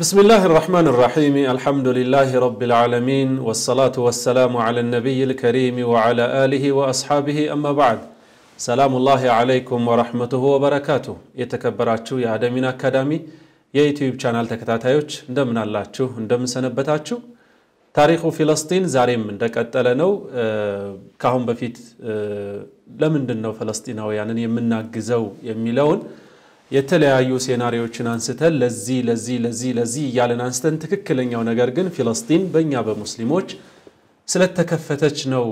بسم الله الرحمن الرحيم الحمد لله رب العالمين والصلاة والسلام على النبي الكريم وعلى آله وأصحابه أما بعد سلام الله عليكم ورحمته وبركاته የተከበራችሁ የአደሚን አካዳሚ የዩቲዩብ ቻናል ተከታታዮች እንደምን አላችሁ እንደምን ሰነበታችሁ ታሪኩ ፊለስጢን ዛሬም እንደቀጠለ ነው ካሁን በፊት ለምንድን ነው ፈለስጢናውያንን የምናግዘው የሚለውን የተለያዩ ሴናሪዎችን አንስተን ለዚህ ለዚህ ለዚህ ለዚህ እያለን አንስተን ትክክለኛው ነገር ግን ፊለስጢን በእኛ በሙስሊሞች ስለተከፈተች ነው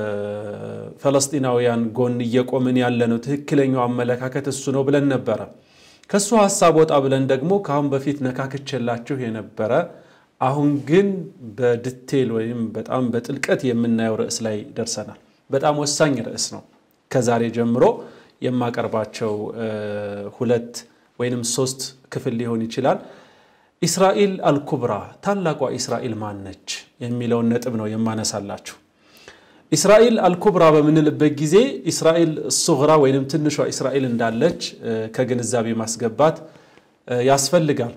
ፈለስጢናውያን ጎን እየቆምን ያለ ነው። ትክክለኛው አመለካከት እሱ ነው ብለን ነበረ። ከእሱ ሀሳብ ወጣ ብለን ደግሞ ከአሁን በፊት ነካክቼላችሁ የነበረ አሁን ግን በድቴል ወይም በጣም በጥልቀት የምናየው ርዕስ ላይ ደርሰናል። በጣም ወሳኝ ርዕስ ነው። ከዛሬ ጀምሮ የማቀርባቸው ሁለት ወይንም ሶስት ክፍል ሊሆን ይችላል። ኢስራኤል አልኩብራ ታላቋ ኢስራኤል ማነች የሚለውን ነጥብ ነው የማነሳላችሁ። ኢስራኤል አልኩብራ በምንልበት ጊዜ ኢስራኤል ሱግራ ወይንም ትንሿ ኢስራኤል እንዳለች ከግንዛቤ ማስገባት ያስፈልጋል።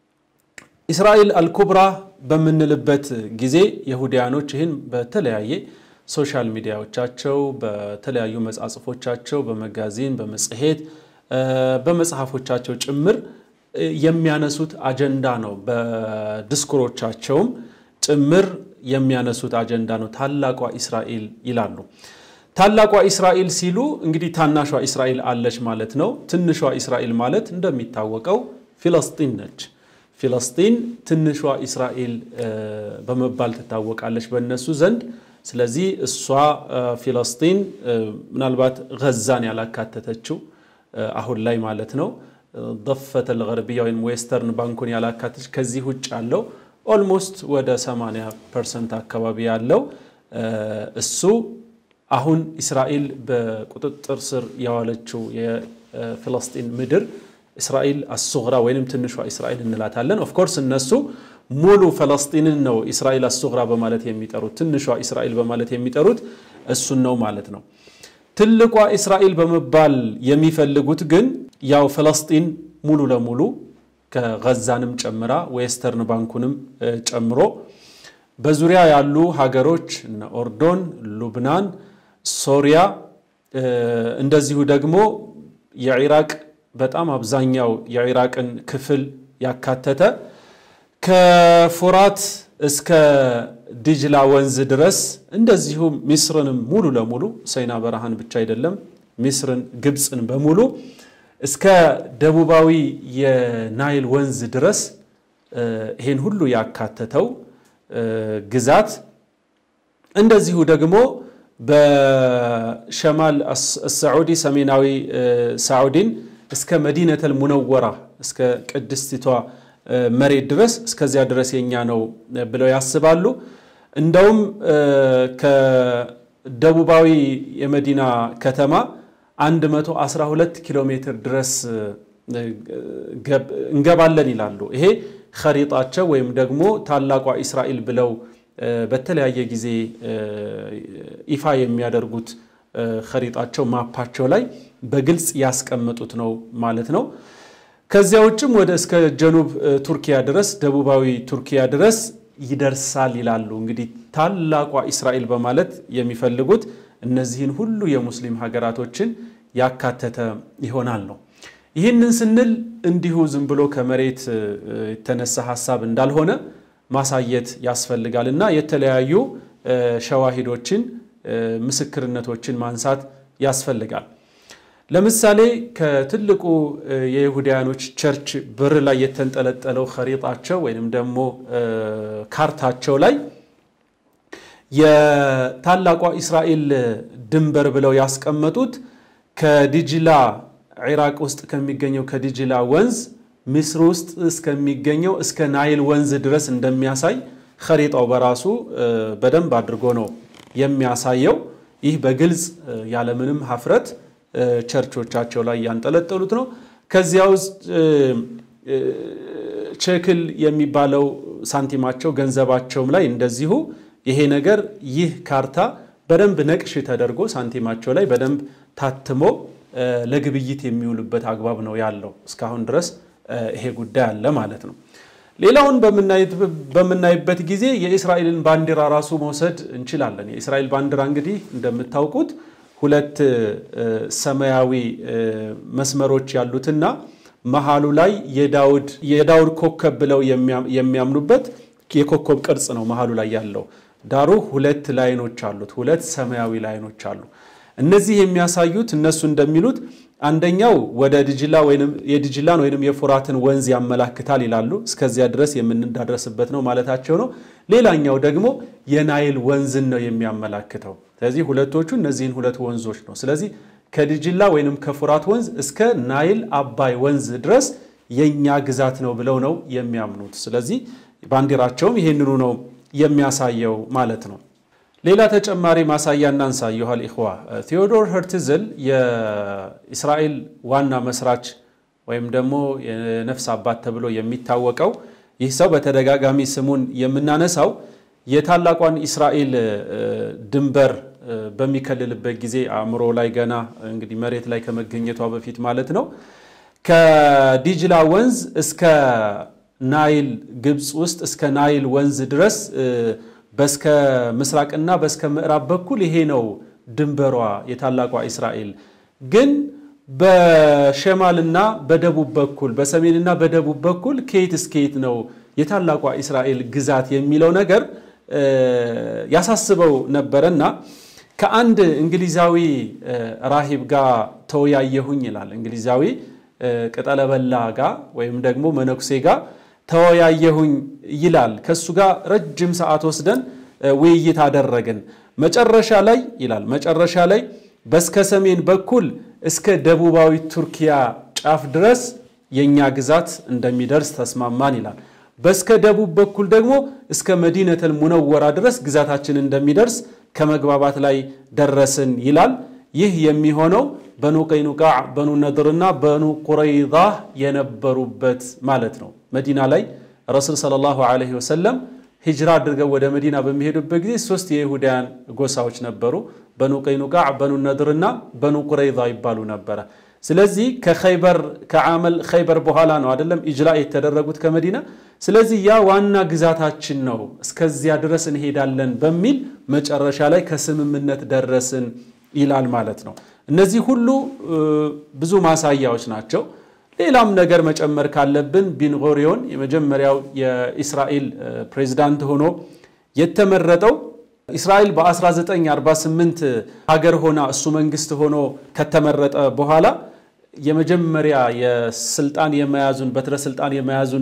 ኢስራኤል አልኩብራ በምንልበት ጊዜ የሁዲያኖች ይህን በተለያየ ሶሻል ሚዲያዎቻቸው በተለያዩ መጻጽፎቻቸው በመጋዚን በመጽሔት በመጽሐፎቻቸው ጭምር የሚያነሱት አጀንዳ ነው። በድስኩሮቻቸውም ጭምር የሚያነሱት አጀንዳ ነው። ታላቋ ኢስራኤል ይላሉ። ታላቋ ኢስራኤል ሲሉ እንግዲህ ታናሿ ኢስራኤል አለች ማለት ነው። ትንሿ ኢስራኤል ማለት እንደሚታወቀው ፊለስጢን ነች። ፊለስጢን ትንሿ ኢስራኤል በመባል ትታወቃለች በእነሱ ዘንድ። ስለዚህ እሷ ፊለስጢን ምናልባት ገዛን ያላካተተችው አሁን ላይ ማለት ነው ደፈተ ልገርቢያ ወይም ዌስተርን ባንኩን ያላካተች ከዚህ ውጭ ያለው ኦልሞስት ወደ 80 ፐርሰንት አካባቢ ያለው እሱ አሁን እስራኤል በቁጥጥር ስር የዋለችው የፊለስጢን ምድር እስራኤል አሱግራ ወይንም ትንሿ እስራኤል እንላታለን። ኦፍኮርስ እነሱ ሙሉ ፈለስጢንን ነው እስራኤል አሱግራ በማለት የሚጠሩት፣ ትንሿ እስራኤል በማለት የሚጠሩት እሱን ነው ማለት ነው። ትልቋ እስራኤል በመባል የሚፈልጉት ግን ያው ፈለስጢን ሙሉ ለሙሉ ከገዛንም ጨምራ ዌስተርን ባንኩንም ጨምሮ በዙሪያ ያሉ ሀገሮች እነ ኦርዶን፣ ሉብናን፣ ሶሪያ እንደዚሁ ደግሞ የኢራቅ በጣም አብዛኛው የኢራቅን ክፍል ያካተተ ከፎራት እስከ ዲጅላ ወንዝ ድረስ እንደዚሁም ሚስርንም ሙሉ ለሙሉ ሰይና በረሃን ብቻ አይደለም ሚስርን፣ ግብፅን በሙሉ እስከ ደቡባዊ የናይል ወንዝ ድረስ ይሄን ሁሉ ያካተተው ግዛት እንደዚሁ ደግሞ በሸማል ሳዑዲ ሰሜናዊ ሳዑዲን እስከ መዲነተል ሙነወራ እስከ ቅድስቲቷ መሬት ድረስ እስከዚያ ድረስ የኛ ነው ብለው ያስባሉ። እንደውም ከደቡባዊ የመዲና ከተማ 112 ኪሎ ሜትር ድረስ እንገባለን ይላሉ። ይሄ ኸሪጣቸው ወይም ደግሞ ታላቋ ኢስራኤል ብለው በተለያየ ጊዜ ይፋ የሚያደርጉት ኸሪጣቸው ማፓቸው ላይ በግልጽ ያስቀመጡት ነው ማለት ነው። ከዚያ ውጭም ወደ እስከ ጀኑብ ቱርኪያ ድረስ ደቡባዊ ቱርኪያ ድረስ ይደርሳል ይላሉ። እንግዲህ ታላቋ ኢስራኤል በማለት የሚፈልጉት እነዚህን ሁሉ የሙስሊም ሀገራቶችን ያካተተ ይሆናል ነው። ይህንን ስንል እንዲሁ ዝም ብሎ ከመሬት የተነሳ ሀሳብ እንዳልሆነ ማሳየት ያስፈልጋል እና የተለያዩ ሸዋሂዶችን ምስክርነቶችን ማንሳት ያስፈልጋል። ለምሳሌ ከትልቁ የይሁዳያኖች ቸርች በር ላይ የተንጠለጠለው ኸሪጣቸው ወይንም ደግሞ ካርታቸው ላይ የታላቋ ኢስራኤል ድንበር ብለው ያስቀመጡት ከዲጅላ ኢራቅ ውስጥ ከሚገኘው ከዲጅላ ወንዝ ምስር ውስጥ እስከሚገኘው እስከ ናይል ወንዝ ድረስ እንደሚያሳይ ኸሪጣው በራሱ በደንብ አድርጎ ነው የሚያሳየው። ይህ በግልጽ ያለምንም ሀፍረት ቸርቾቻቸው ላይ ያንጠለጠሉት ነው። ከዚያ ውስጥ ቼክል የሚባለው ሳንቲማቸው ገንዘባቸውም ላይ እንደዚሁ ይሄ ነገር ይህ ካርታ በደንብ ነቅሽ ተደርጎ ሳንቲማቸው ላይ በደንብ ታትሞ ለግብይት የሚውልበት አግባብ ነው ያለው። እስካሁን ድረስ ይሄ ጉዳይ አለ ማለት ነው። ሌላውን በምናይበት ጊዜ የእስራኤልን ባንዲራ ራሱ መውሰድ እንችላለን። የእስራኤል ባንዲራ እንግዲህ እንደምታውቁት ሁለት ሰማያዊ መስመሮች ያሉትና መሃሉ ላይ የዳውድ ኮከብ ብለው የሚያምኑበት የኮከብ ቅርጽ ነው መሃሉ ላይ ያለው። ዳሩ ሁለት ላይኖች አሉት፣ ሁለት ሰማያዊ ላይኖች አሉ። እነዚህ የሚያሳዩት እነሱ እንደሚሉት አንደኛው ወደ ድጅላ ወይም የድጅላን ወይም የፉራትን ወንዝ ያመላክታል ይላሉ። እስከዚያ ድረስ የምንዳረስበት ነው ማለታቸው ነው። ሌላኛው ደግሞ የናይል ወንዝን ነው የሚያመላክተው። ስለዚህ ሁለቶቹ እነዚህን ሁለት ወንዞች ነው። ስለዚህ ከድጅላ ወይንም ከፉራት ወንዝ እስከ ናይል አባይ ወንዝ ድረስ የኛ ግዛት ነው ብለው ነው የሚያምኑት። ስለዚህ ባንዲራቸውም ይሄንኑ ነው የሚያሳየው ማለት ነው። ሌላ ተጨማሪ ማሳያ እናንሳ። ዩሃል ኢኽዋ ቴዎዶር ሄርትዝል የእስራኤል ዋና መስራች ወይም ደግሞ የነፍስ አባት ተብሎ የሚታወቀው ይህ ሰው በተደጋጋሚ ስሙን የምናነሳው የታላቋን እስራኤል ድንበር በሚከልልበት ጊዜ አእምሮ ላይ ገና እንግዲህ መሬት ላይ ከመገኘቷ በፊት ማለት ነው ከዲጅላ ወንዝ እስከ ናይል ግብፅ ውስጥ እስከ ናይል ወንዝ ድረስ በስከ ምስራቅና በስከ ምዕራብ በኩል ይሄ ነው ድንበሯ የታላቋ እስራኤል። ግን በሸማልና በደቡብ በኩል በሰሜንና በደቡብ በኩል ከየት እስከየት ነው የታላቋ እስራኤል ግዛት የሚለው ነገር ያሳስበው ነበረና ከአንድ እንግሊዛዊ ራሂብ ጋር ተወያየሁኝ ይላል። እንግሊዛዊ ቅጠለበላ ጋር ወይም ደግሞ መነኩሴ ጋር ተወያየሁኝ ይላል። ከሱ ጋር ረጅም ሰዓት ወስደን ውይይት አደረግን። መጨረሻ ላይ ይላል መጨረሻ ላይ በስከ ሰሜን በኩል እስከ ደቡባዊ ቱርኪያ ጫፍ ድረስ የእኛ ግዛት እንደሚደርስ ተስማማን ይላል። በስከ ደቡብ በኩል ደግሞ እስከ መዲነተል ሙነወራ ድረስ ግዛታችን እንደሚደርስ ከመግባባት ላይ ደረስን ይላል። ይህ የሚሆነው በኑ ቀይኑቃዕ፣ በኑ ነድርና በኑ ቁረይዛ የነበሩበት ማለት ነው። መዲና ላይ ረሱል ሰለላሁ ዐለይሂ ወሰለም ሂጅራ አድርገው ወደ መዲና በሚሄዱበት ጊዜ ሶስት የይሁዳያን ጎሳዎች ነበሩ። በኑ ቀይኑቃዕ፣ በኑ ነድርና በኑ ቁረይዛ ይባሉ ነበረ። ስለዚህ ከኸይበር ከዓመል ኸይበር በኋላ ነው አይደለም ኢጅላ የተደረጉት ከመዲና። ስለዚህ ያ ዋና ግዛታችን ነው፣ እስከዚያ ድረስ እንሄዳለን በሚል መጨረሻ ላይ ከስምምነት ደረስን ይላል ማለት ነው። እነዚህ ሁሉ ብዙ ማሳያዎች ናቸው። ሌላም ነገር መጨመር ካለብን ቢንጎሪዮን የመጀመሪያው የኢስራኤል ፕሬዝዳንት ሆኖ የተመረጠው እስራኤል በ1948 ሀገር ሆና እሱ መንግስት ሆኖ ከተመረጠ በኋላ የመጀመሪያ የስልጣን የመያዙን በትረ ስልጣን የመያዙን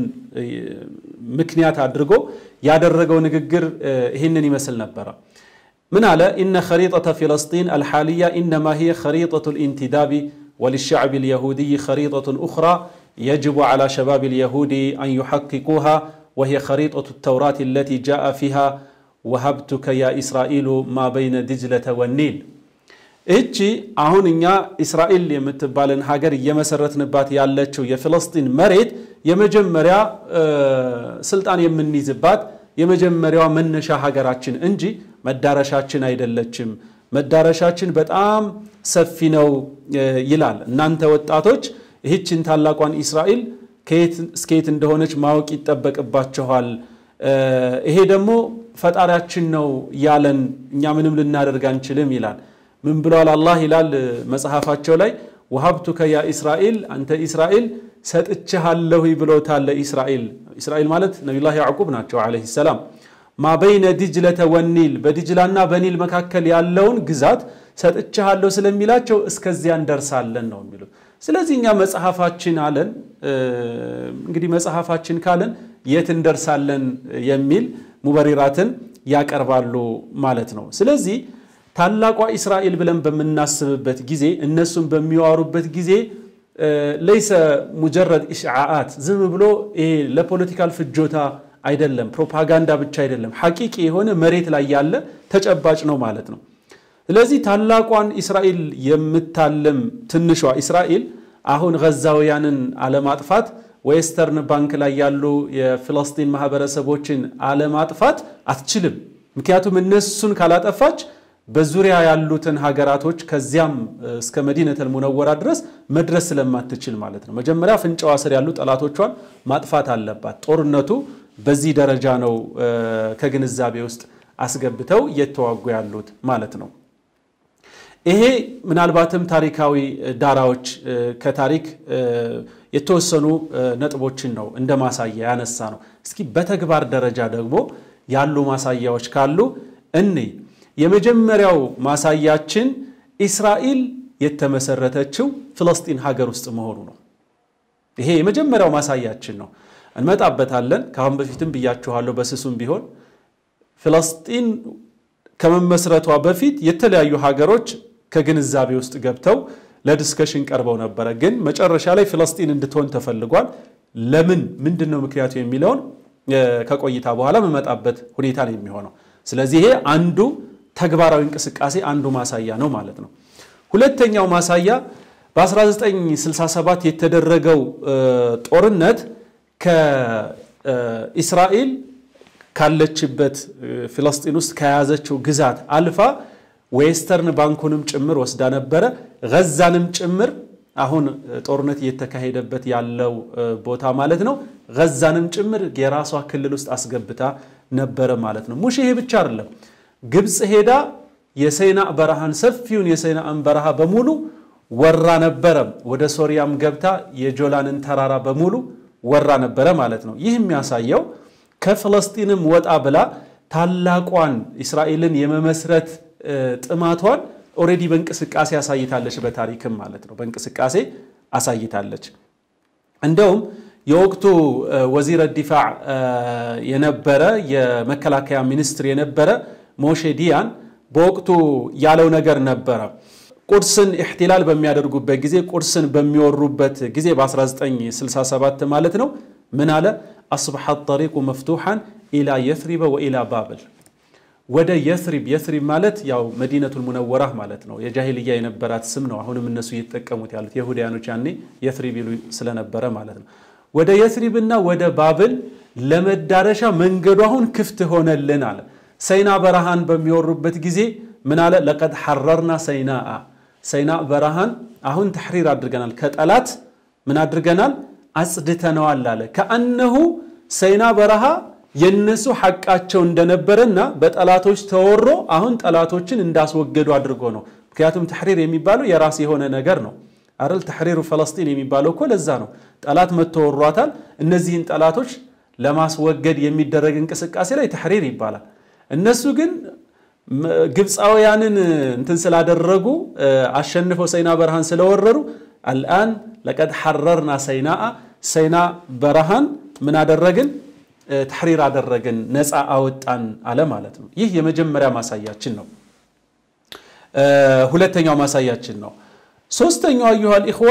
ምክንያት አድርጎ ያደረገው ንግግር ይህንን ይመስል ነበረ። ምን አለ? ኢነ ኸሪጠተ ፊለስጢን አልሓልያ ኢነማ ሂየ ኸሪጠቱ ልኢንቲዳቢ ወልሻዕብ ልየሁድይ ኸሪጠቱን ኡኽራ የጅቡ ዓላ ሸባብ ልየሁዲ አን ዩሐቂቁሃ ወሂየ ኸሪጠቱ ተውራት አለቲ ጃአ ፊሃ ወሀብቱከ ያ ኢስራኤሉ ማ በይነ ድጅለተ ወኒል። እቺ አሁን እኛ እስራኤል የምትባልን ሀገር እየመሰረትንባት ያለችው የፍልስጢን መሬት የመጀመሪያ ስልጣን የምንይዝባት የመጀመሪያዋ መነሻ ሀገራችን እንጂ መዳረሻችን አይደለችም። መዳረሻችን በጣም ሰፊ ነው ይላል። እናንተ ወጣቶች ይህችን ታላቋን እስራኤል ከየት እስከየት እንደሆነች ማወቅ ይጠበቅባችኋል። ይሄ ደግሞ ፈጣሪያችን ነው ያለን፣ እኛ ምንም ልናደርግ አንችልም ይላል። ምን ብለዋል አላህ ይላል መጽሐፋቸው ላይ ወሀብቱከ ያ እስራኤል፣ አንተ እስራኤል ሰጥቼሃለሁ ብሎታል። እስራኤል እስራኤል ማለት ነቢዩላህ ያዕቁብ ናቸው ዓለይሂ ሰላም። ማ በይነ ዲጅለተ ወኒል በዲጅላና በኒል መካከል ያለውን ግዛት ሰጥቼሃለሁ ስለሚላቸው እስከዚያ እንደርሳለን ነው የሚሉት። ስለዚህ እኛ መጽሐፋችን አለን እንግዲህ መጽሐፋችን ካለን የት እንደርሳለን የሚል ሙበሪራትን ያቀርባሉ ማለት ነው። ስለዚህ ታላቋ እስራኤል ብለን በምናስብበት ጊዜ እነሱም በሚዋሩበት ጊዜ ለይሰ ሙጀረድ ኢሽዓአት ዝም ብሎ ይሄ ለፖለቲካል ፍጆታ አይደለም፣ ፕሮፓጋንዳ ብቻ አይደለም፣ ሐቂቂ የሆነ መሬት ላይ ያለ ተጨባጭ ነው ማለት ነው። ስለዚህ ታላቋን እስራኤል የምታለም ትንሿ እስራኤል አሁን ገዛውያንን አለማጥፋት ዌስተርን ባንክ ላይ ያሉ የፍልስጢን ማህበረሰቦችን አለማጥፋት አትችልም። ምክንያቱም እነሱን ካላጠፋች በዙሪያ ያሉትን ሀገራቶች ከዚያም እስከ መዲነተል ሙነወራ ድረስ መድረስ ስለማትችል ማለት ነው። መጀመሪያ አፍንጫዋ ስር ያሉ ጠላቶቿን ማጥፋት አለባት። ጦርነቱ በዚህ ደረጃ ነው ከግንዛቤ ውስጥ አስገብተው እየተዋጉ ያሉት ማለት ነው። ይሄ ምናልባትም ታሪካዊ ዳራዎች ከታሪክ የተወሰኑ ነጥቦችን ነው እንደ ማሳያ ያነሳ ነው። እስኪ በተግባር ደረጃ ደግሞ ያሉ ማሳያዎች ካሉ እኔ የመጀመሪያው ማሳያችን እስራኤል የተመሰረተችው ፍለስጢን ሀገር ውስጥ መሆኑ ነው። ይሄ የመጀመሪያው ማሳያችን ነው። እንመጣበታለን። ከአሁን በፊትም ብያችኋለሁ፣ በስሱም ቢሆን ፍለስጢን ከመመስረቷ በፊት የተለያዩ ሀገሮች ከግንዛቤ ውስጥ ገብተው ለዲስከሽን ቀርበው ነበረ። ግን መጨረሻ ላይ ፍለስጢን እንድትሆን ተፈልጓል። ለምን ምንድን ነው ምክንያቱ የሚለውን ከቆይታ በኋላ መመጣበት ሁኔታ ነው የሚሆነው። ስለዚህ ይሄ አንዱ ተግባራዊ እንቅስቃሴ አንዱ ማሳያ ነው ማለት ነው። ሁለተኛው ማሳያ በ1967 የተደረገው ጦርነት ከእስራኤል ካለችበት ፍለስጢን ውስጥ ከያዘችው ግዛት አልፋ ዌስተርን ባንኩንም ጭምር ወስዳ ነበረ። ገዛንም ጭምር አሁን ጦርነት እየተካሄደበት ያለው ቦታ ማለት ነው። ገዛንም ጭምር የራሷ ክልል ውስጥ አስገብታ ነበረ ማለት ነው። ሙሽ ይሄ ብቻ አይደለም። ግብፅ ሄዳ የሰይናእ በረሃን ሰፊውን የሰይናእን በረሃ በሙሉ ወራ ነበረ። ወደ ሶሪያም ገብታ የጆላንን ተራራ በሙሉ ወራ ነበረ ማለት ነው። ይህ የሚያሳየው ከፍለስጢንም ወጣ ብላ ታላቋን እስራኤልን የመመስረት ጥማቷን ኦልሬዲ በእንቅስቃሴ አሳይታለች። በታሪክም ማለት ነው በእንቅስቃሴ አሳይታለች። እንደውም የወቅቱ ወዚረ ዲፋዕ የነበረ የመከላከያ ሚኒስትር የነበረ ሞሼ ዲያን በወቅቱ ያለው ነገር ነበረ። ቁድስን ኢሕቲላል በሚያደርጉበት ጊዜ ቁድስን በሚወሩበት ጊዜ በ1967 ማለት ነው ምን አለ? አስበሐ ጠሪቁ መፍቱሐን ኢላ የስሪበ ወኢላ ባብል ወደ የስሪብ የስሪብ ማለት ያው መዲነቱል ሙነወራ ማለት ነው። የጃሂልያ የነበራት ስም ነው። አሁንም እነሱ እየተጠቀሙት ያሉት የሁዳያኖች ያኔ የስሪብ ይሉ ስለነበረ ማለት ነው። ወደ የስሪብና ወደ ባብል ለመዳረሻ መንገዱ አሁን ክፍት ሆነልን አለ። ሰይና በረሃን በሚወሩበት ጊዜ ምን አለ? ለቀድ ሐረርና ሰይናአ ሰይና በረሃን አሁን ተሕሪር አድርገናል፣ ከጠላት ምን አድርገናል? አጽድተነዋል አለ። ከአነሁ ሰይና በረሃ የነሱ ሐቃቸው እንደነበረና በጠላቶች ተወሮ አሁን ጠላቶችን እንዳስወገዱ አድርጎ ነው። ምክንያቱም ተሕሪር የሚባለው የራስ የሆነ ነገር ነው አይደል? ተሕሪሩ ፈለስጢን የሚባለው እኮ ለዛ ነው። ጠላት መጥቶ ወሯታል። እነዚህን ጠላቶች ለማስወገድ የሚደረግ እንቅስቃሴ ላይ ተሕሪር ይባላል። እነሱ ግን ግብፃውያንን እንትን ስላደረጉ አሸንፈው ሰይና በረሃን ስለወረሩ አልአን ለቀድ ሐረርና ሰይናአ ሰይና በረሃን ምን አደረግን ተሕሪር አደረግን ነፃ አወጣን አለ ማለት ነው። ይህ የመጀመሪያ ማሳያችን ነው። ሁለተኛው ማሳያችን ነው። ሶስተኛው አዩሃል ኢኽዋ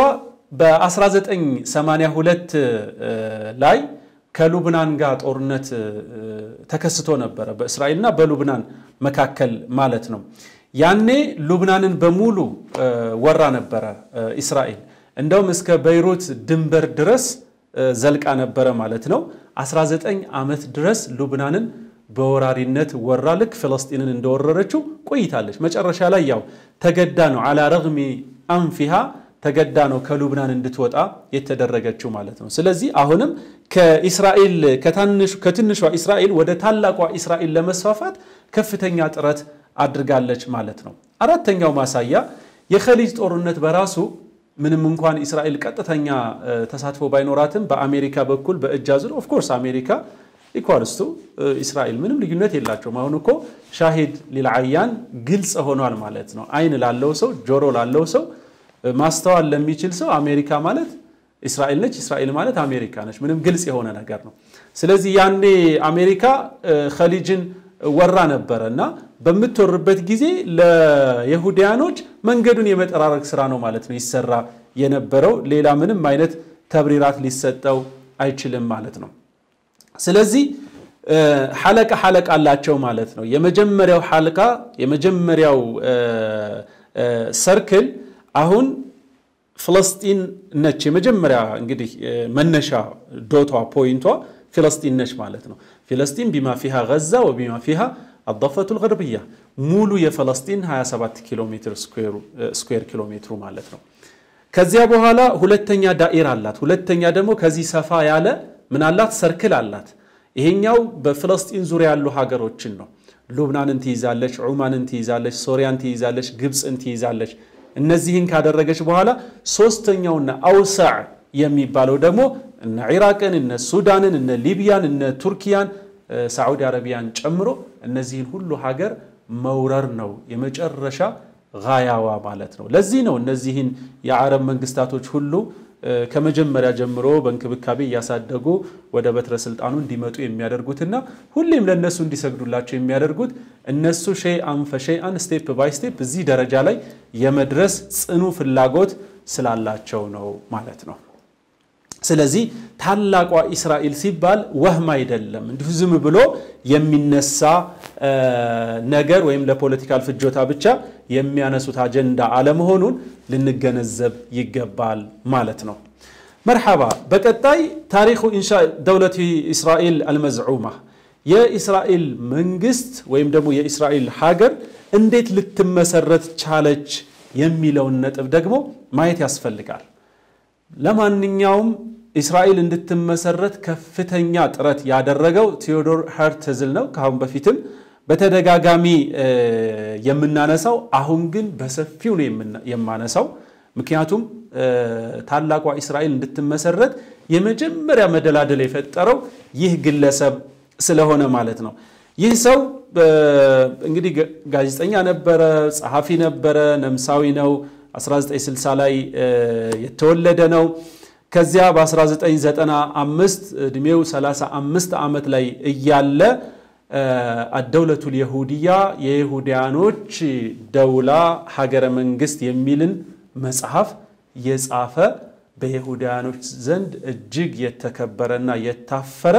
በ1982 ላይ ከሉብናን ጋር ጦርነት ተከስቶ ነበረ፣ በእስራኤልና በሉብናን መካከል ማለት ነው። ያኔ ሉብናንን በሙሉ ወራ ነበረ እስራኤል። እንደውም እስከ በይሩት ድንበር ድረስ ዘልቃ ነበረ ማለት ነው። 19 ዓመት ድረስ ሉብናንን በወራሪነት ወራ ልክ ፍለስጢንን እንደወረረችው ቆይታለች። መጨረሻ ላይ ያው ተገዳ ነው አላ ረግሚ አንፊሃ ተገዳ ነው ከሉብናን እንድትወጣ የተደረገችው ማለት ነው። ስለዚህ አሁንም ከእስራኤል ከትንሿ እስራኤል ወደ ታላቋ እስራኤል ለመስፋፋት ከፍተኛ ጥረት አድርጋለች ማለት ነው። አራተኛው ማሳያ የኸሊጅ ጦርነት በራሱ ምንም እንኳን እስራኤል ቀጥተኛ ተሳትፎ ባይኖራትም በአሜሪካ በኩል በእጅ አዙር ኦፍኮርስ አሜሪካ ኢኳልስቱ እስራኤል ምንም ልዩነት የላቸውም። አሁን እኮ ሻሂድ ሊልዓያን ግልጽ ሆኗል ማለት ነው። አይን ላለው ሰው ጆሮ ላለው ሰው ማስተዋል ለሚችል ሰው አሜሪካ ማለት እስራኤል ነች፣ እስራኤል ማለት አሜሪካ ነች። ምንም ግልጽ የሆነ ነገር ነው። ስለዚህ ያኔ አሜሪካ ኸሊጅን ወራ ነበረ እና በምትወርበት ጊዜ ለየሁዲያኖች መንገዱን የመጠራረግ ስራ ነው ማለት ነው ይሰራ የነበረው። ሌላ ምንም አይነት ተብሪራት ሊሰጠው አይችልም ማለት ነው። ስለዚህ ሐለቃ ሐለቃ አላቸው ማለት ነው። የመጀመሪያው ሐልቃ የመጀመሪያው ሰርክል አሁን ፍለስጢን ነች። የመጀመሪያ እንግዲህ መነሻ ዶቷ ፖይንቷ ፍለስጢን ነች ማለት ነው። ፍለስጢን ቢማ ፊሃ ገዛ ወቢማ ፊሃ አضፈቱል ገርብያ ሙሉ የፈለስጢን 27 ኪሎ ሜትር ስኩዌር ኪሎ ሜትሩ ማለት ነው። ከዚያ በኋላ ሁለተኛ ዳኢር አላት። ሁለተኛ ደግሞ ከዚህ ሰፋ ያለ ምን አላት? ሰርክል አላት። ይሄኛው በፍለስጢን ዙሪያ ያሉ ሀገሮችን ነው። ሉብናንን ትይዛለች፣ ዑማንን ትይዛለች፣ ሶሪያን ትይዛለች፣ ግብፅን ትይዛለች። እነዚህን ካደረገች በኋላ ሶስተኛውና አውሳዕ የሚባለው ደግሞ እነ ኢራቅን፣ እነ ሱዳንን፣ እነ ሊቢያን፣ እነ ቱርኪያን፣ ሳዑዲ አረቢያን ጨምሮ እነዚህን ሁሉ ሀገር መውረር ነው የመጨረሻ ጋያዋ ማለት ነው። ለዚህ ነው እነዚህን የአረብ መንግስታቶች ሁሉ ከመጀመሪያ ጀምሮ በእንክብካቤ እያሳደጉ ወደ በትረ ስልጣኑ እንዲመጡ የሚያደርጉትና ሁሌም ለእነሱ እንዲሰግዱላቸው የሚያደርጉት እነሱ ሸይአን ፈሸይአን ስቴፕ ባይ ስቴፕ እዚህ ደረጃ ላይ የመድረስ ጽኑ ፍላጎት ስላላቸው ነው ማለት ነው። ስለዚህ ታላቋ እስራኤል ሲባል ወህም አይደለም፣ እንዲሁ ዝም ብሎ የሚነሳ ነገር ወይም ለፖለቲካል ፍጆታ ብቻ የሚያነሱት አጀንዳ አለመሆኑን ልንገነዘብ ይገባል ማለት ነው። መርሐባ። በቀጣይ ታሪኩ ኢንሻ ደውለት እስራኤል አልመዝዑማ የእስራኤል መንግስት ወይም ደግሞ የእስራኤል ሀገር እንዴት ልትመሰረት ቻለች የሚለውን ነጥብ ደግሞ ማየት ያስፈልጋል። ለማንኛውም እስራኤል እንድትመሰረት ከፍተኛ ጥረት ያደረገው ቴዎዶር ሄርትዝል ነው። ከአሁን በፊትም በተደጋጋሚ የምናነሳው አሁን ግን በሰፊው ነው የማነሳው። ምክንያቱም ታላቋ እስራኤል እንድትመሰረት የመጀመሪያ መደላደል የፈጠረው ይህ ግለሰብ ስለሆነ ማለት ነው። ይህ ሰው እንግዲህ ጋዜጠኛ ነበረ፣ ጸሐፊ ነበረ፣ ነምሳዊ ነው። 1960 ላይ የተወለደ ነው። ከዚያ በ1995 ዕድሜው 35 ዓመት ላይ እያለ አደውለቱል የሁድያ የይሁዲያኖች ደውላ ሀገረ መንግስት የሚልን መጽሐፍ የጻፈ በይሁዲያኖች ዘንድ እጅግ የተከበረና የታፈረ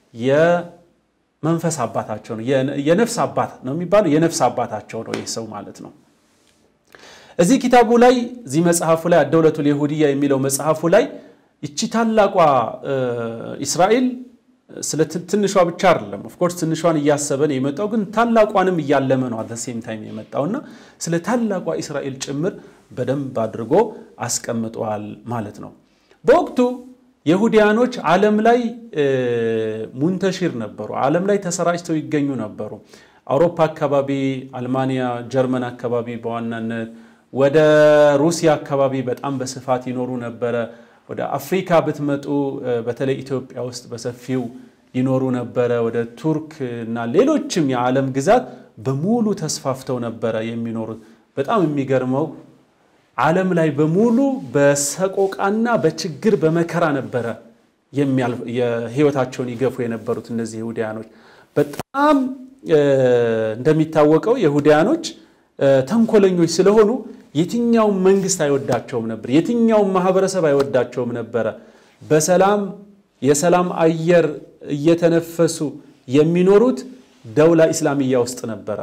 የመንፈስ አባታቸው ነው። የነፍስ አባት ነው የሚባለው የነፍስ አባታቸው ነው ይህ ሰው ማለት ነው። እዚህ ኪታቡ ላይ እዚህ መጽሐፉ ላይ አደውለቱል የሁድያ የሚለው መጽሐፉ ላይ ይቺ ታላቋ እስራኤል ስለ ትንሿ ብቻ አይደለም። ኦፍኮርስ ትንሿን እያሰበን የመጣው ግን ታላቋንም እያለመ ነው አት ሴም ታይም የመጣውና ስለ ታላቋ እስራኤል ጭምር በደንብ አድርጎ አስቀምጠዋል ማለት ነው። በወቅቱ የሁዲያኖች ዓለም ላይ ሙንተሺር ነበሩ። ዓለም ላይ ተሰራጭተው ይገኙ ነበሩ። አውሮፓ አካባቢ፣ አልማንያ፣ ጀርመን አካባቢ በዋናነት ወደ ሩሲያ አካባቢ በጣም በስፋት ይኖሩ ነበረ። ወደ አፍሪካ ብትመጡ በተለይ ኢትዮጵያ ውስጥ በሰፊው ይኖሩ ነበረ። ወደ ቱርክ እና ሌሎችም የዓለም ግዛት በሙሉ ተስፋፍተው ነበረ የሚኖሩት። በጣም የሚገርመው ዓለም ላይ በሙሉ በሰቆቃና በችግር በመከራ ነበረ የህይወታቸውን ይገፉ የነበሩት እነዚህ ይሁዳያኖች። በጣም እንደሚታወቀው የይሁዳያኖች ተንኮለኞች ስለሆኑ የትኛውም መንግስት አይወዳቸውም ነበር። የትኛውም ማህበረሰብ አይወዳቸውም ነበረ። በሰላም የሰላም አየር እየተነፈሱ የሚኖሩት ደውላ ኢስላሚያ ውስጥ ነበረ።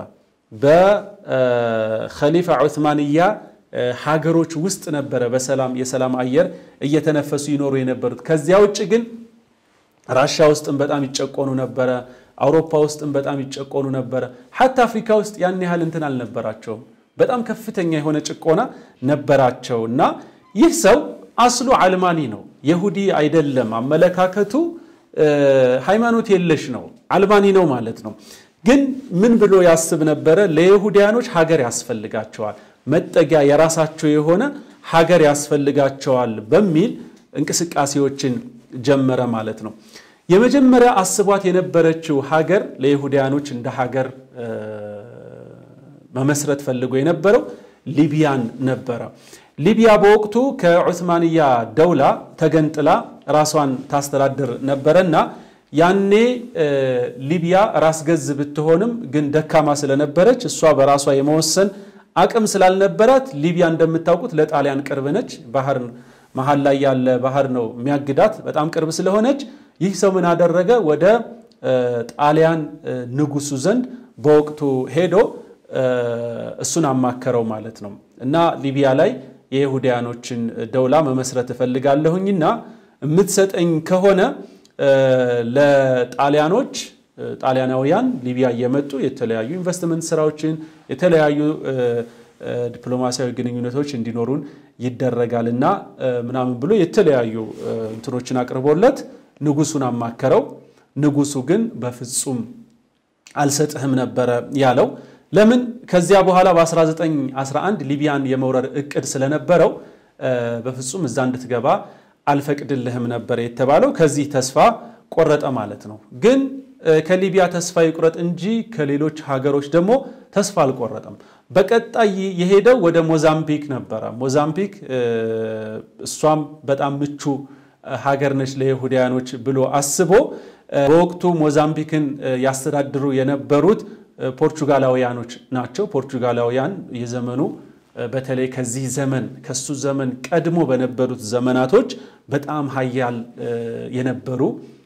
በኸሊፋ ዑስማንያ ሀገሮች ውስጥ ነበረ በሰላም የሰላም አየር እየተነፈሱ ይኖሩ የነበሩት። ከዚያ ውጭ ግን ራሻ ውስጥም በጣም ይጨቆኑ ነበረ። አውሮፓ ውስጥም በጣም ይጨቆኑ ነበረ። ሐታ አፍሪካ ውስጥ ያን ያህል እንትን አልነበራቸውም። በጣም ከፍተኛ የሆነ ጭቆና ነበራቸው እና ይህ ሰው አስሉ አልማኒ ነው፣ የሁዲ አይደለም። አመለካከቱ ሃይማኖት የለሽ ነው፣ አልማኒ ነው ማለት ነው። ግን ምን ብሎ ያስብ ነበረ? ለይሁዲያኖች ሀገር ያስፈልጋቸዋል፣ መጠጊያ የራሳቸው የሆነ ሀገር ያስፈልጋቸዋል በሚል እንቅስቃሴዎችን ጀመረ ማለት ነው። የመጀመሪያ አስቧት የነበረችው ሀገር ለይሁዲያኖች እንደ ሀገር መመስረት ፈልጎ የነበረው ሊቢያን ነበረ። ሊቢያ በወቅቱ ከዑስማንያ ደውላ ተገንጥላ ራሷን ታስተዳድር ነበረና ያኔ ሊቢያ ራስ ገዝ ብትሆንም ግን ደካማ ስለነበረች እሷ በራሷ የመወሰን አቅም ስላልነበራት ሊቢያ እንደምታውቁት ለጣሊያን ቅርብ ነች። ባህር መሀል ላይ ያለ ባህር ነው የሚያግዳት በጣም ቅርብ ስለሆነች ይህ ሰው ምን አደረገ? ወደ ጣሊያን ንጉሱ ዘንድ በወቅቱ ሄዶ እሱን አማከረው ማለት ነው። እና ሊቢያ ላይ የይሁዳያኖችን ደውላ መመስረት እፈልጋለሁኝና የምትሰጠኝ ከሆነ ለጣሊያኖች ጣሊያናውያን ሊቢያ እየመጡ የተለያዩ ኢንቨስትመንት ስራዎችን የተለያዩ ዲፕሎማሲያዊ ግንኙነቶች እንዲኖሩን ይደረጋል እና ምናምን ብሎ የተለያዩ እንትኖችን አቅርቦለት ንጉሱን አማከረው። ንጉሱ ግን በፍጹም አልሰጥህም ነበረ ያለው። ለምን? ከዚያ በኋላ በ1911 ሊቢያን የመውረር እቅድ ስለነበረው በፍጹም እዛ እንድትገባ አልፈቅድልህም ነበር የተባለው። ከዚህ ተስፋ ቆረጠ ማለት ነው። ግን ከሊቢያ ተስፋ ይቁረጥ እንጂ ከሌሎች ሀገሮች ደግሞ ተስፋ አልቆረጠም። በቀጣይ የሄደው ወደ ሞዛምቢክ ነበረ። ሞዛምቢክ እሷም በጣም ምቹ ሀገር ነች ለይሁዳያኖች ብሎ አስቦ በወቅቱ ሞዛምቢክን ያስተዳድሩ የነበሩት ፖርቹጋላውያኖች ናቸው። ፖርቹጋላውያን የዘመኑ በተለይ ከዚህ ዘመን ከሱ ዘመን ቀድሞ በነበሩት ዘመናቶች በጣም ሀያል የነበሩ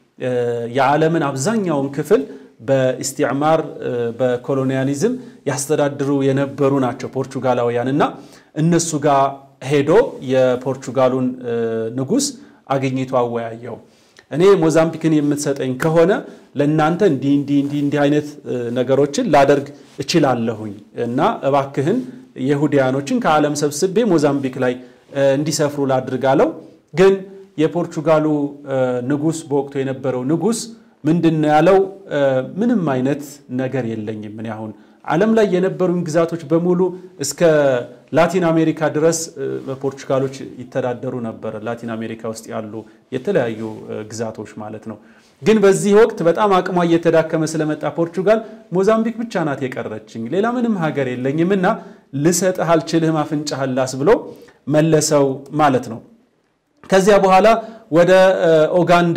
የዓለምን አብዛኛውን ክፍል በኢስቲዕማር በኮሎኒያሊዝም ያስተዳድሩ የነበሩ ናቸው ፖርቹጋላውያን እና እነሱ ጋር ሄዶ የፖርቹጋሉን ንጉሥ አግኝቶ አወያየው። እኔ ሞዛምቢክን የምትሰጠኝ ከሆነ ለእናንተ እንዲህ እንዲህ እንዲህ እንዲህ አይነት ነገሮችን ላደርግ እችላለሁኝ እና እባክህን የሁዲያኖችን ከዓለም ሰብስቤ ሞዛምቢክ ላይ እንዲሰፍሩ ላድርግ አለው። ግን የፖርቹጋሉ ንጉሥ በወቅቱ የነበረው ንጉሥ ምንድን ነው ያለው? ምንም አይነት ነገር የለኝም እኔ አሁን ዓለም ላይ የነበሩን ግዛቶች በሙሉ እስከ ላቲን አሜሪካ ድረስ በፖርቹጋሎች ይተዳደሩ ነበር። ላቲን አሜሪካ ውስጥ ያሉ የተለያዩ ግዛቶች ማለት ነው። ግን በዚህ ወቅት በጣም አቅሟ እየተዳከመ ስለመጣ ፖርቹጋል ሞዛምቢክ ብቻ ናት የቀረችኝ፣ ሌላ ምንም ሀገር የለኝም እና ልሰጥህ አልችልህም፣ አፍንጫህን ላስ ብሎ መለሰው ማለት ነው። ከዚያ በኋላ ወደ ኦጋንዳ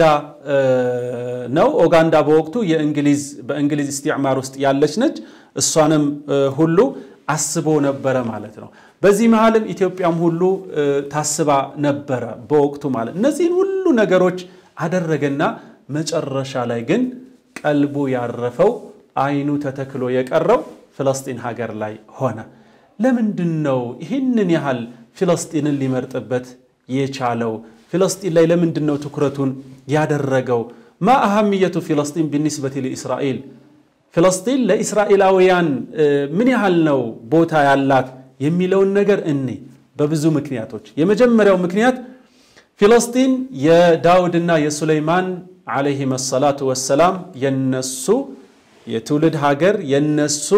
ነው። ኦጋንዳ በወቅቱ የእንግሊዝ በእንግሊዝ ኢስቲዕማር ውስጥ ያለች ነች። እሷንም ሁሉ አስቦ ነበረ ማለት ነው። በዚህ መሃልም ኢትዮጵያም ሁሉ ታስባ ነበረ በወቅቱ ማለት እነዚህን ሁሉ ነገሮች አደረገና መጨረሻ ላይ ግን ቀልቡ ያረፈው አይኑ ተተክሎ የቀረው ፍለስጢን ሀገር ላይ ሆነ። ለምንድን ነው ይህንን ያህል ፍለስጢንን ሊመርጥበት የቻለው? ፍለስጢን ላይ ለምንድን ነው ትኩረቱን ያደረገው? ማ አሃምየቱ ፍለስጢን ቢኒስበቲ ለእስራኤል ፍለስጢን ለእስራኤላውያን ምን ያህል ነው ቦታ ያላት የሚለውን ነገር እኔ በብዙ ምክንያቶች የመጀመሪያው ምክንያት ፊለስጢን የዳውድና የሱለይማን ዓለይሂም ሰላቱ ወሰላም የነሱ የትውልድ ሀገር የነሱ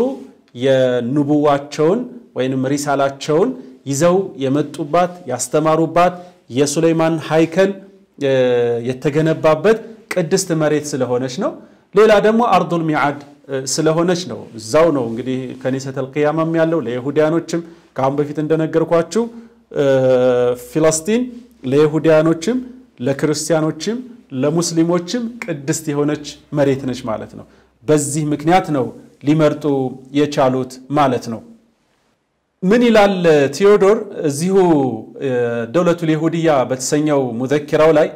የንቡዋቸውን ወይንም ሪሳላቸውን ይዘው የመጡባት ያስተማሩባት የሱለይማን ሃይከል የተገነባበት ቅድስት መሬት ስለሆነች ነው። ሌላ ደግሞ አርዱል ሚዓድ ስለሆነች ነው። እዛው ነው እንግዲህ ከኒሰተል ቅያማም ያለው ለይሁዳያኖችም ከአሁን በፊት እንደነገርኳችሁ ፊለስጢን ለይሁዳያኖችም ለክርስቲያኖችም ለሙስሊሞችም ቅድስት የሆነች መሬት ነች ማለት ነው። በዚህ ምክንያት ነው ሊመርጡ የቻሉት ማለት ነው። ምን ይላል ቴዎዶር እዚሁ ደውለቱል የሁድያ በተሰኘው ሙዘኪራው ላይ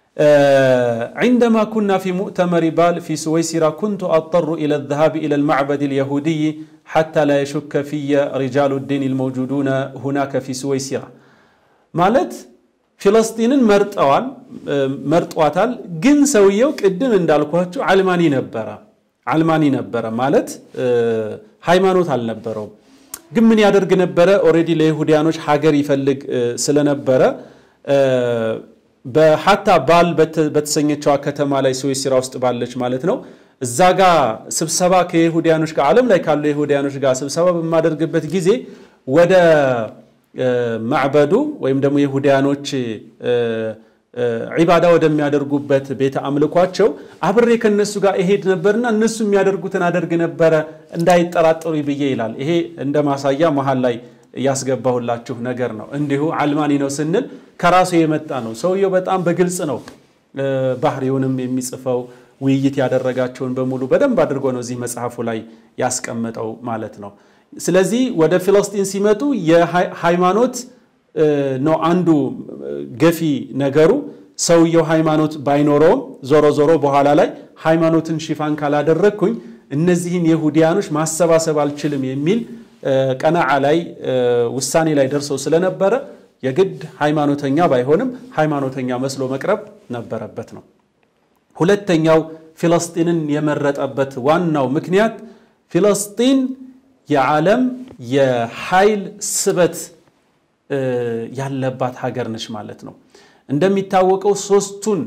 عندما كنا في مؤتمر بال في سويسرا كنت أضطر إلى الذهاب إلى المعبد اليهودي حتى لا يشك في رجال الدين الموجودون هناك في سويسرا ማለት ፊለስጢንን መርጠዋል መርጧታል። ግን ሰውየው ቅድም እንዳልኳችሁ አልማኒ ነበረ አልማኒ ነበረ ማለት ሃይማኖት አልነበረውም። ግን ምን ያደርግ ነበረ? ኦልሬዲ ለይሁዲያኖች ሀገር ይፈልግ ስለነበረ በሀታ ባል በተሰኘችዋ ከተማ ላይ ስዊስራ ውስጥ ባለች ማለት ነው። እዛ ጋ ስብሰባ ከይሁዲያኖች ጋር ዓለም ላይ ካሉ የይሁዲያኖች ጋር ስብሰባ በማደርግበት ጊዜ ወደ ማዕበዱ ወይም ደግሞ የይሁዲያኖች ዒባዳ ወደሚያደርጉበት ቤተ አምልኳቸው አብሬ ከነሱ ጋር እሄድ ነበርና እነሱ የሚያደርጉትን አደርግ ነበረ እንዳይጠራጠሩ ብዬ ይላል። ይሄ እንደ ማሳያ መሀል ላይ ያስገባሁላችሁ ነገር ነው። እንዲሁ አልማኒ ነው ስንል ከራሱ የመጣ ነው። ሰውየው በጣም በግልጽ ነው ባህሪውንም የሚጽፈው ውይይት ያደረጋቸውን በሙሉ በደንብ አድርጎ ነው እዚህ መጽሐፉ ላይ ያስቀመጠው ማለት ነው። ስለዚህ ወደ ፊለስጢን ሲመጡ የሃይማኖት ነው አንዱ ገፊ ነገሩ። ሰውየው ሃይማኖት ባይኖረውም ዞሮ ዞሮ በኋላ ላይ ሃይማኖትን ሽፋን ካላደረግኩኝ እነዚህን የሁዲያኖች ማሰባሰብ አልችልም የሚል ቀናዓ ላይ ውሳኔ ላይ ደርሰው ስለነበረ የግድ ሃይማኖተኛ ባይሆንም ሃይማኖተኛ መስሎ መቅረብ ነበረበት ነው። ሁለተኛው ፊለስጢንን የመረጠበት ዋናው ምክንያት ፊለስጢን የዓለም የኃይል ስበት ያለባት ሀገር ነች ማለት ነው። እንደሚታወቀው ሶስቱን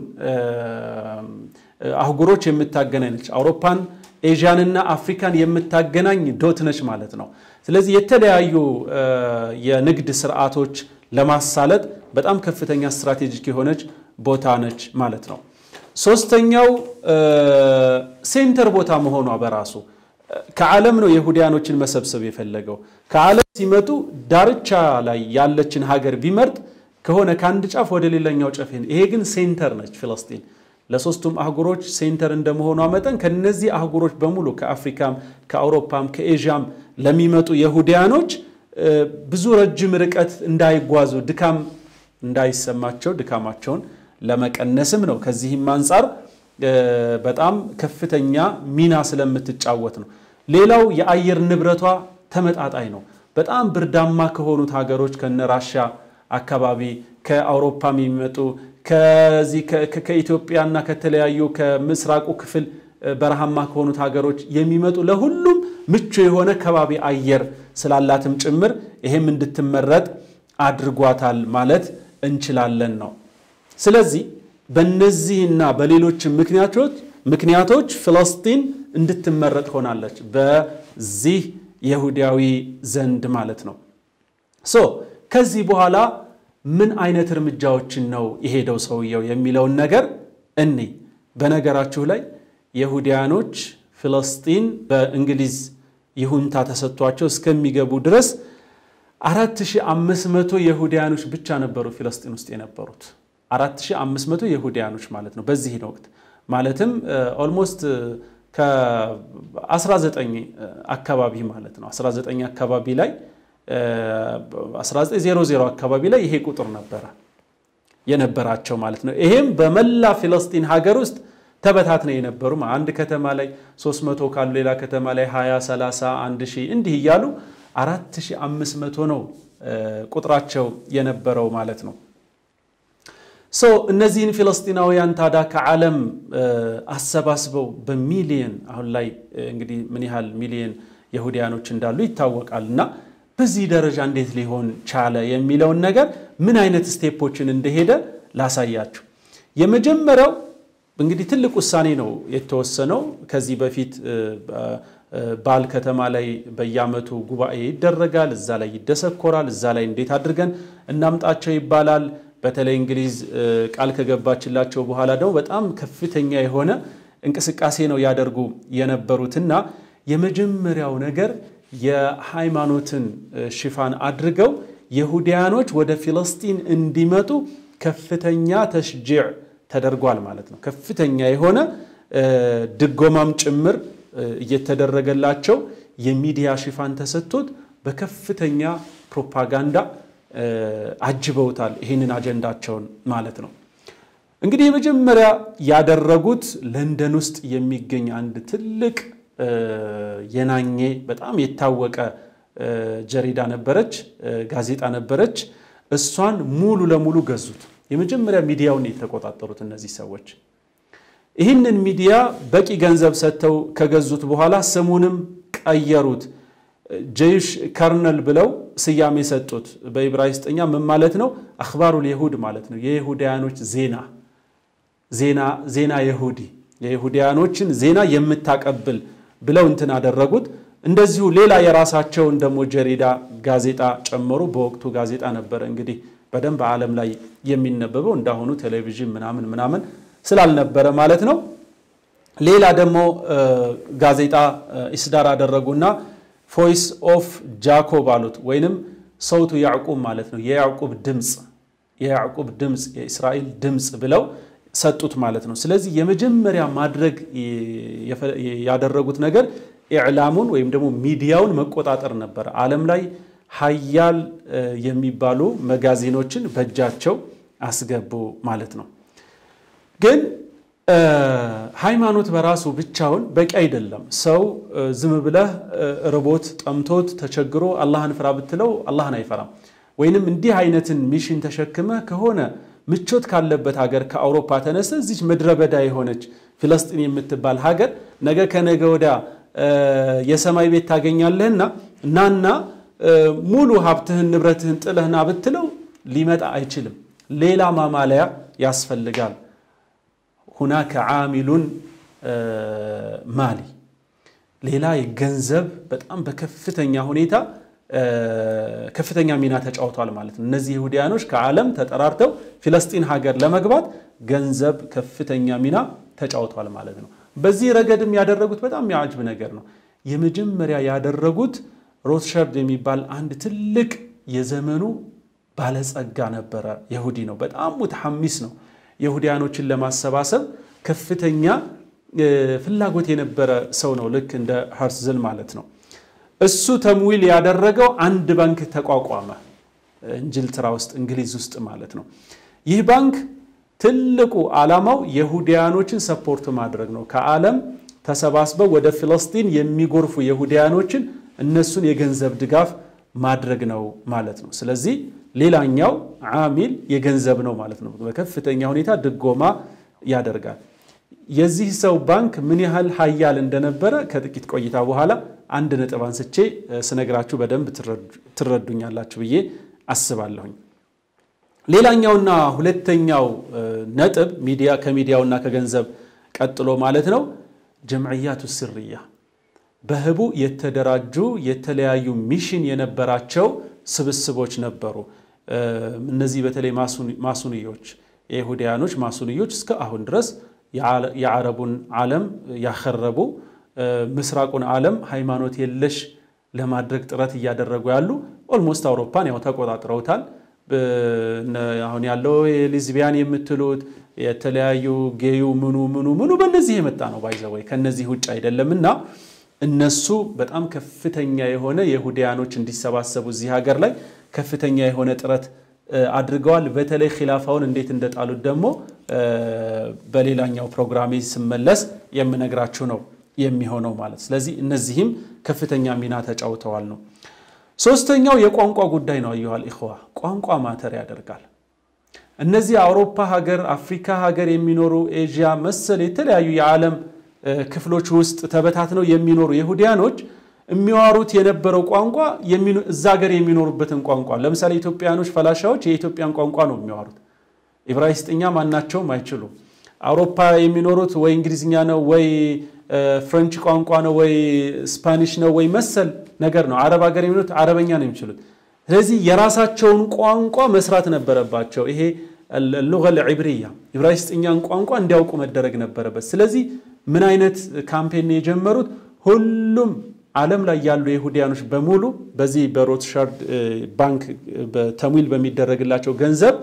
አህጉሮች የምታገናኝ ነች። አውሮፓን፣ ኤዥያንና አፍሪካን የምታገናኝ ዶት ነች ማለት ነው። ስለዚህ የተለያዩ የንግድ ስርዓቶች ለማሳለጥ በጣም ከፍተኛ ስትራቴጂክ የሆነች ቦታ ነች ማለት ነው። ሶስተኛው ሴንተር ቦታ መሆኗ በራሱ ከዓለም ነው የሁዲያኖችን መሰብሰብ የፈለገው። ከዓለም ሲመጡ ዳርቻ ላይ ያለችን ሀገር ቢመርጥ ከሆነ ከአንድ ጫፍ ወደ ሌላኛው ጫፍ ይሄ ግን ሴንተር ነች ፊለስጢን። ለሶስቱም አህጉሮች ሴንተር እንደመሆኗ መጠን ከነዚህ አህጉሮች በሙሉ ከአፍሪካም፣ ከአውሮፓም፣ ከኤዥያም ለሚመጡ የሁዲያኖች ብዙ ረጅም ርቀት እንዳይጓዙ ድካም እንዳይሰማቸው ድካማቸውን ለመቀነስም ነው። ከዚህም አንጻር በጣም ከፍተኛ ሚና ስለምትጫወት ነው። ሌላው የአየር ንብረቷ ተመጣጣኝ ነው። በጣም ብርዳማ ከሆኑት ሀገሮች ከነ ራሻ አካባቢ ከአውሮፓም የሚመጡ ከዚህ ከኢትዮጵያና ከተለያዩ ከምስራቁ ክፍል በረሃማ ከሆኑት ሀገሮች የሚመጡ ለሁሉም ምቹ የሆነ ከባቢ አየር ስላላትም ጭምር ይሄም እንድትመረጥ አድርጓታል ማለት እንችላለን ነው። ስለዚህ በእነዚህና በሌሎች ምክንያቶች ምክንያቶች ፍልስጢን እንድትመረጥ ሆናለች በዚህ የይሁዳዊ ዘንድ ማለት ነው። ሶ ከዚህ በኋላ ምን አይነት እርምጃዎችን ነው የሄደው ሰውየው የሚለውን ነገር እኔ በነገራችሁ ላይ የይሁዳኖች ፍልስጢን በእንግሊዝ ይሁንታ ተሰጥቷቸው እስከሚገቡ ድረስ 4500 የይሁዳኖች ብቻ ነበሩ ፊልስጢን ውስጥ የነበሩት 4500 የይሁዳኖች ማለት ነው። በዚህን ወቅት ማለትም ኦልሞስት ከ19 አካባቢ ማለት ነው 19 አካባቢ ላይ 1900 አካባቢ ላይ ይሄ ቁጥር ነበረ የነበራቸው ማለት ነው። ይሄም በመላ ፊልስጢን ሀገር ውስጥ ተበታትነው የነበሩ አንድ ከተማ ላይ 300 ካሉ ሌላ ከተማ ላይ 20፣ 30፣ 1000 እንዲህ እያሉ 4500 ነው ቁጥራቸው የነበረው ማለት ነው። ሶ እነዚህን ፊልስጢናውያን ታዲያ ከዓለም አሰባስበው በሚሊየን አሁን ላይ እንግዲህ ምን ያህል ሚሊየን የሁዲያኖች እንዳሉ ይታወቃል። እና በዚህ ደረጃ እንዴት ሊሆን ቻለ የሚለውን ነገር ምን አይነት ስቴፖችን እንደሄደ ላሳያችሁ። የመጀመሪያው እንግዲህ ትልቅ ውሳኔ ነው የተወሰነው። ከዚህ በፊት ባል ከተማ ላይ በየዓመቱ ጉባኤ ይደረጋል። እዛ ላይ ይደሰኮራል። እዛ ላይ እንዴት አድርገን እናምጣቸው ይባላል። በተለይ እንግሊዝ ቃል ከገባችላቸው በኋላ ደግሞ በጣም ከፍተኛ የሆነ እንቅስቃሴ ነው ያደርጉ የነበሩትና የመጀመሪያው ነገር የሃይማኖትን ሽፋን አድርገው የሁዲያኖች ወደ ፊልስጢን እንዲመጡ ከፍተኛ ተሽጂዕ ተደርጓል ማለት ነው። ከፍተኛ የሆነ ድጎማም ጭምር እየተደረገላቸው የሚዲያ ሽፋን ተሰጥቶት በከፍተኛ ፕሮፓጋንዳ አጅበውታል ይህንን አጀንዳቸውን ማለት ነው። እንግዲህ የመጀመሪያ ያደረጉት ለንደን ውስጥ የሚገኝ አንድ ትልቅ የናኘ በጣም የታወቀ ጀሪዳ ነበረች፣ ጋዜጣ ነበረች። እሷን ሙሉ ለሙሉ ገዙት። የመጀመሪያ ሚዲያውን የተቆጣጠሩት እነዚህ ሰዎች ይህንን ሚዲያ በቂ ገንዘብ ሰጥተው ከገዙት በኋላ ስሙንም ቀየሩት። ጀይሽ ከርነል ብለው ስያሜ ሰጡት። በኢብራይስጥኛ ምን ማለት ነው? አኽባሩል የሁድ ማለት ነው። የይሁዳያኖች ዜና ዜና የሁዲ የይሁዳያኖችን ዜና የምታቀብል ብለው እንትን አደረጉት። እንደዚሁ ሌላ የራሳቸውን ደግሞ ጀሪዳ ጋዜጣ ጨመሩ። በወቅቱ ጋዜጣ ነበረ እንግዲህ በደንብ ዓለም ላይ የሚነበበው እንዳሁኑ ቴሌቪዥን ምናምን ምናምን ስላልነበረ ማለት ነው። ሌላ ደግሞ ጋዜጣ ኢስዳር አደረጉና ቮይስ ኦፍ ጃኮብ አሉት፣ ወይንም ሰውቱ ያዕቁብ ማለት ነው። የያዕቁብ ድምፅ የያዕቁብ ድምፅ የእስራኤል ድምፅ ብለው ሰጡት ማለት ነው። ስለዚህ የመጀመሪያ ማድረግ ያደረጉት ነገር ኢዕላሙን ወይም ደግሞ ሚዲያውን መቆጣጠር ነበረ። ዓለም ላይ ሀያል የሚባሉ መጋዚኖችን በእጃቸው አስገቡ ማለት ነው። ግን ሃይማኖት በራሱ ብቻውን በቂ አይደለም። ሰው ዝም ብለህ ርቦት ጠምቶት ተቸግሮ አላህን ፍራ ብትለው አላህን አይፈራም። ወይንም እንዲህ አይነትን ሚሽን ተሸክመህ ከሆነ ምቾት ካለበት ሀገር ከአውሮፓ ተነስተ እዚች ምድረ በዳ የሆነች ፊለስጢን የምትባል ሀገር ነገ ከነገ ወዲያ የሰማይ ቤት ታገኛለህና ናና ሙሉ ሀብትህን ንብረትህን ጥለህና ብትለው ሊመጣ አይችልም። ሌላ ማማለያ ያስፈልጋል። ሁናከ ዓሚሉን ማሊ ሌላ ገንዘብ በጣም በከፍተኛ ሁኔታ ከፍተኛ ሚና ተጫውቷል ማለት ነው። እነዚህ ይሁዲያኖች ከዓለም ተጠራርተው ፊለስጢን ሀገር ለመግባት ገንዘብ ከፍተኛ ሚና ተጫውቷል ማለት ነው። በዚህ ረገድም ያደረጉት በጣም የሚያጅብ ነገር ነው። የመጀመሪያ ያደረጉት ሮትሸርድ የሚባል አንድ ትልቅ የዘመኑ ባለጸጋ ነበረ። ይሁዲ ነው። በጣም ሙተሐሚስ ነው። ይሁዲያኖችን ለማሰባሰብ ከፍተኛ ፍላጎት የነበረ ሰው ነው። ልክ እንደ ሀርትዝል ማለት ነው። እሱ ተምዊል ያደረገው አንድ ባንክ ተቋቋመ፣ እንጅልትራ ውስጥ እንግሊዝ ውስጥ ማለት ነው። ይህ ባንክ ትልቁ ዓላማው የሁዲያኖችን ሰፖርት ማድረግ ነው። ከዓለም ተሰባስበው ወደ ፊለስጢን የሚጎርፉ የሁዲያኖችን እነሱን የገንዘብ ድጋፍ ማድረግ ነው ማለት ነው። ስለዚህ ሌላኛው ዓሚል የገንዘብ ነው ማለት ነው። በከፍተኛ ሁኔታ ድጎማ ያደርጋል። የዚህ ሰው ባንክ ምን ያህል ሀያል እንደነበረ ከጥቂት ቆይታ በኋላ አንድ ነጥብ አንስቼ ስነግራችሁ በደንብ ትረዱኛላችሁ ብዬ አስባለሁኝ። ሌላኛውና ሁለተኛው ነጥብ ሚዲያ ከሚዲያውና ከገንዘብ ቀጥሎ ማለት ነው ጀምዕያቱ ስርያ በህቡ የተደራጁ የተለያዩ ሚሽን የነበራቸው ስብስቦች ነበሩ። እነዚህ በተለይ ማሱንዮች የይሁዳያኖች ማሱንዮች እስከ አሁን ድረስ የዓረቡን ዓለም ያኸረቡ ምስራቁን ዓለም ሃይማኖት የለሽ ለማድረግ ጥረት እያደረጉ ያሉ ኦልሞስት አውሮፓን ያው ተቆጣጥረውታል። አሁን ያለው የሊዝቢያን የምትሉት የተለያዩ ጌዩ ምኑ ምኑ ምኑ በእነዚህ የመጣ ነው ባይዘወይ ከነዚህ ውጭ አይደለምና እነሱ በጣም ከፍተኛ የሆነ የሁዲያኖች እንዲሰባሰቡ እዚህ ሀገር ላይ ከፍተኛ የሆነ ጥረት አድርገዋል። በተለይ ኪላፋውን እንዴት እንደጣሉት ደግሞ በሌላኛው ፕሮግራሜ ስመለስ የምነግራችሁ ነው የሚሆነው ማለት። ስለዚህ እነዚህም ከፍተኛ ሚና ተጫውተዋል ነው። ሶስተኛው የቋንቋ ጉዳይ ነው። አዩሃል ኢኽዋ ቋንቋ ማተር ያደርጋል። እነዚህ አውሮፓ ሀገር፣ አፍሪካ ሀገር የሚኖሩ ኤዥያ መሰል የተለያዩ የዓለም ክፍሎች ውስጥ ተበታትነው የሚኖሩ የሁዲያኖች የሚዋሩት የነበረው ቋንቋ እዛ ሀገር የሚኖሩበትን ቋንቋ ለምሳሌ ኢትዮጵያኖች ፈላሻዎች የኢትዮጵያን ቋንቋ ነው የሚዋሩት። ኢብራይስጥኛ ማናቸውም አይችሉም። አውሮፓ የሚኖሩት ወይ እንግሊዝኛ ነው ወይ ፍሬንች ቋንቋ ነው ወይ ስፓኒሽ ነው ወይ መሰል ነገር ነው። አረብ ሀገር የሚኖሩት አረበኛ ነው የሚችሉት። ስለዚህ የራሳቸውን ቋንቋ መስራት ነበረባቸው። ይሄ ሉገል ዒብርያ ኢብራይስጥኛን ቋንቋ እንዲያውቁ መደረግ ነበረበት። ስለዚህ ምን አይነት ካምፔን የጀመሩት ሁሉም ዓለም ላይ ያሉ የይሁዲያኖች በሙሉ በዚህ በሮትሻርድ ባንክ ተምዊል በሚደረግላቸው ገንዘብ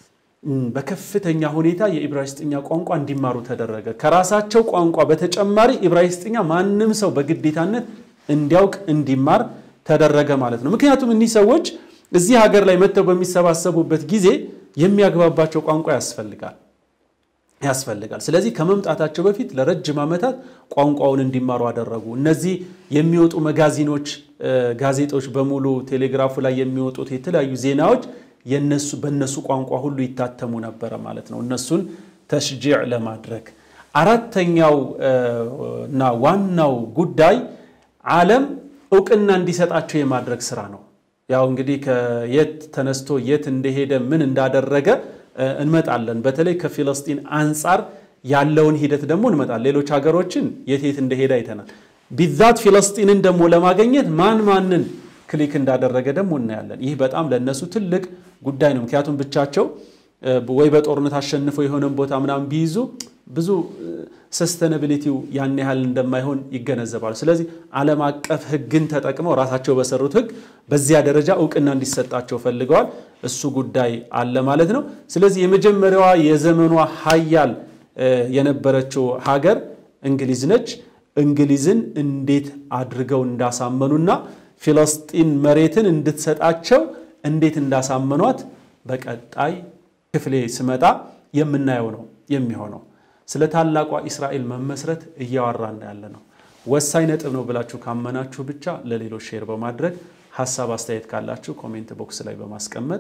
በከፍተኛ ሁኔታ የኢብራይስጥኛ ቋንቋ እንዲማሩ ተደረገ። ከራሳቸው ቋንቋ በተጨማሪ ኢብራይስጥኛ ማንም ሰው በግዴታነት እንዲያውቅ እንዲማር ተደረገ ማለት ነው። ምክንያቱም እኒህ ሰዎች እዚህ ሀገር ላይ መጥተው በሚሰባሰቡበት ጊዜ የሚያግባባቸው ቋንቋ ያስፈልጋል ያስፈልጋል። ስለዚህ ከመምጣታቸው በፊት ለረጅም ዓመታት ቋንቋውን እንዲማሩ አደረጉ። እነዚህ የሚወጡ መጋዚኖች፣ ጋዜጦች በሙሉ ቴሌግራፉ ላይ የሚወጡት የተለያዩ ዜናዎች የነሱ በእነሱ ቋንቋ ሁሉ ይታተሙ ነበረ ማለት ነው፣ እነሱን ተሽጂዕ ለማድረግ። አራተኛው እና ዋናው ጉዳይ ዓለም እውቅና እንዲሰጣቸው የማድረግ ስራ ነው። ያው እንግዲህ ከየት ተነስቶ የት እንደሄደ ምን እንዳደረገ እንመጣለን። በተለይ ከፊለስጢን አንጻር ያለውን ሂደት ደግሞ እንመጣለን። ሌሎች ሀገሮችን የት የት እንደሄደ አይተናል። ቢዛት ፊለስጢንን ደግሞ ለማገኘት ማን ማንን ክሊክ እንዳደረገ ደግሞ እናያለን። ይህ በጣም ለእነሱ ትልቅ ጉዳይ ነው። ምክንያቱም ብቻቸው ወይ በጦርነት አሸንፈው የሆነን ቦታ ምናምን ቢይዙ ብዙ ሰስተነብሊቲው ያን ያህል እንደማይሆን ይገነዘባሉ። ስለዚህ ዓለም አቀፍ ሕግን ተጠቅመው ራሳቸው በሰሩት ሕግ በዚያ ደረጃ እውቅና እንዲሰጣቸው ፈልገዋል። እሱ ጉዳይ አለ ማለት ነው። ስለዚህ የመጀመሪያዋ የዘመኗ ሀያል የነበረችው ሀገር እንግሊዝ ነች። እንግሊዝን እንዴት አድርገው እንዳሳመኑና ፊለስጢን መሬትን እንድትሰጣቸው እንዴት እንዳሳመኗት በቀጣይ ክፍሌ ስመጣ የምናየው ነው የሚሆነው። ስለ ታላቋ እስራኤል መመስረት እያወራን ያለ ነው። ወሳኝ ነጥብ ነው ብላችሁ ካመናችሁ ብቻ ለሌሎች ሼር በማድረግ ሀሳብ አስተያየት ካላችሁ ኮሜንት ቦክስ ላይ በማስቀመጥ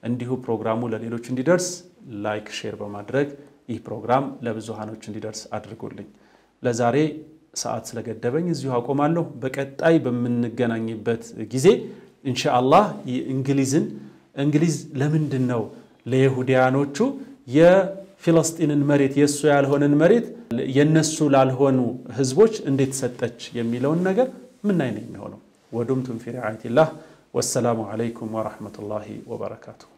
እንዲሁ ፕሮግራሙ ለሌሎች እንዲደርስ ላይክ፣ ሼር በማድረግ ይህ ፕሮግራም ለብዙሃኖች እንዲደርስ አድርጉልኝ። ለዛሬ ሰዓት ስለገደበኝ እዚሁ አቆማለሁ። በቀጣይ በምንገናኝበት ጊዜ ኢንሻአላህ እንግሊዝን እንግሊዝ ለምንድን ነው ለይሁዲያኖቹ የፊለስጢንን መሬት የእሱ ያልሆነን መሬት የነሱ ላልሆኑ ህዝቦች እንዴት ሰጠች የሚለውን ነገር ምናይ ነው የሚሆነው። ወዱምቱም ፊ ሪዓየቲላህ ወሰላሙ ዓለይኩም ወረሕመቱላሂ ወበረካቱሁ።